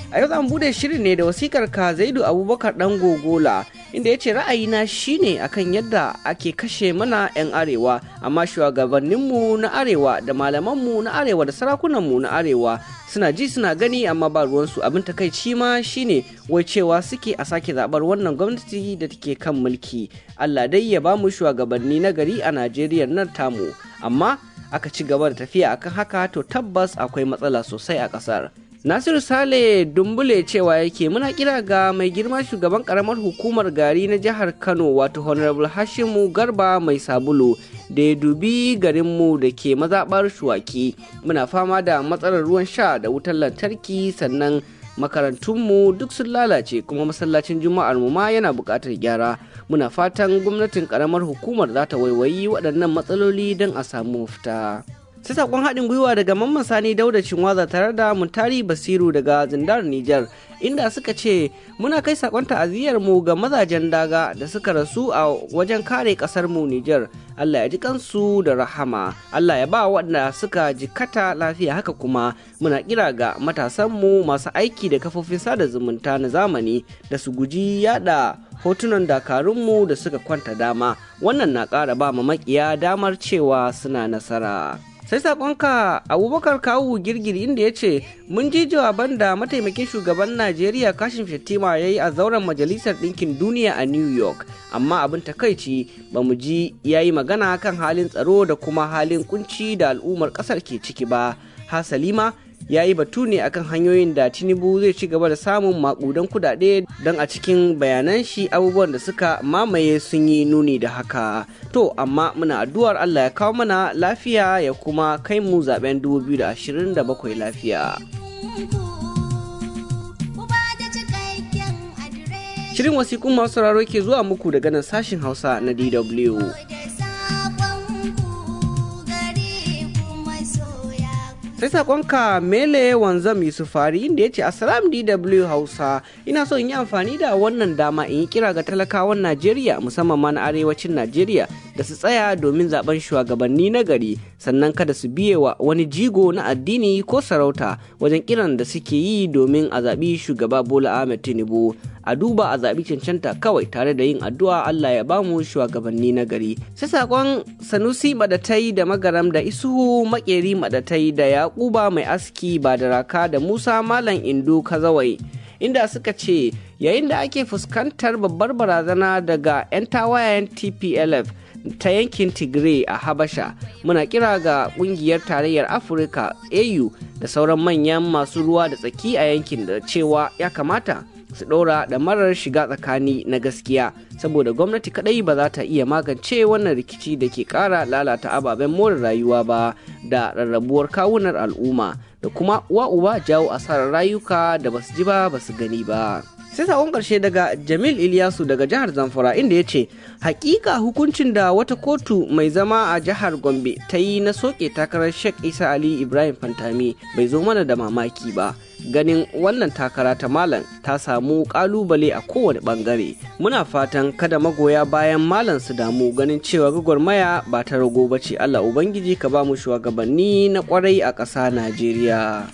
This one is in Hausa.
A yau zan bude shirin ne da wasikar ka Zaidu Abubakar dan Gogola inda ya ce ra'ayina shine akan yadda ake kashe mana 'yan arewa amma shugabanninmu na arewa da malamanmu na arewa da sarakunanmu na arewa suna ji suna gani amma ba ruwansu abin takaici ma shine wai cewa suke a sake zabar wannan gwamnati da take kan mulki Allah dai ya ba mu shugabanni na gari a Najeriya nan tamu amma aka ci gaba da tafiya akan haka to tabbas akwai matsala sosai a ƙasar. Nasiru Sale Dumbule cewa yake muna kira ga mai girma shugaban karamar hukumar gari na jihar Kano wato Honorable Hashimu Garba mai sabulu da ya dubi garinmu da ke mazaɓar shuwaki muna fama da matsalar ruwan sha da wutar lantarki sannan makarantunmu duk sun lalace kuma masallacin juma'ar mu ma yana buƙatar gyara muna fatan gwamnatin karamar hukumar za ta waiwayi waɗannan matsaloli don a samu mafita. sai sakon haɗin gwiwa daga mamman sani dauda cinwaza tare da muntari basiru daga zindar nijar inda suka ce muna kai sakon ta'aziyyar mu ga mazajen daga da suka rasu a wajen kare ƙasar mu nijar allah ya ji kansu da rahama allah ya ba waɗanda suka jikata lafiya haka kuma muna kira ga matasanmu masu aiki da kafofin sada zumunta na zamani da su guji yada hotunan dakarunmu da suka kwanta dama wannan na ƙara ba makiya damar cewa suna nasara sai sakonka abubakar kawu girgiri inda ya ce mun ji jawaban da mataimakin shugaban najeriya kashin shettima ya yi a zauren majalisar ɗinkin duniya a new york amma abin takaici ba mu ji ya yi magana kan halin tsaro da kuma halin kunci da al'ummar ƙasar ke ciki ba hasalima ya yi batu ne akan hanyoyin da tinubu zai ci gaba da samun makudan kudade don a cikin bayanan shi abubuwan da suka mamaye sun yi nuni da haka to amma muna addu'ar allah ya kawo mana lafiya ya kuma kai mu zaben 2027 lafiya shirin wasikun masu sauraro ke zuwa muku daga nan sashin hausa na dw sai sakonka mele wanzam yusufari inda ya ce assalam dw hausa ina so in yi amfani da wannan dama in yi kira ga talakawan najeriya musamman ma na arewacin najeriya da su tsaya domin zaben shugabanni na gari sannan kada su biye wa wani jigo na addini ko sarauta wajen kiran da suke yi domin a zaɓi shugaba bola ahmed tinubu a duba a zaɓi cancanta kawai tare da yin addu'a Allah ya bamu shugabanni na gari. Sai saƙon Sanusi Madatai da Magaram da Isuhu Makeri Madatai da Yakuba Mai Aski ba da raka da Musa Malam Indo Kazawai. Inda suka ce yayin da ake fuskantar babbar barazana daga 'yan tawayen TPLF ta yankin Tigray a Habasha muna kira ga kungiyar tarayyar Afirka AU da sauran manyan masu ruwa da tsaki a yankin da cewa ya kamata su ɗora da marar shiga tsakani na gaskiya saboda gwamnati kadai ba za ta iya magance wannan rikici da ke ƙara lalata ababen more rayuwa ba da rarrabuwar kawunar al'umma da kuma wa uba jawo asarar rayuka da basu ji ba basu gani ba sai sakon karshe daga jamil iliyasu daga jihar zamfara inda ya ce hakika hukuncin da wata kotu mai zama a jihar gombe ta yi na soke takarar sheikh isa ali ibrahim fantami bai zo mana da mamaki ba ganin wannan takara ta malam ta samu kalubale a kowane bangare muna fatan kada magoya bayan malam su damu ganin cewa gwagwarmaya ba ta rago ba ce allah ubangiji ka ba mu shugabanni na kwarai a ƙasa najeriya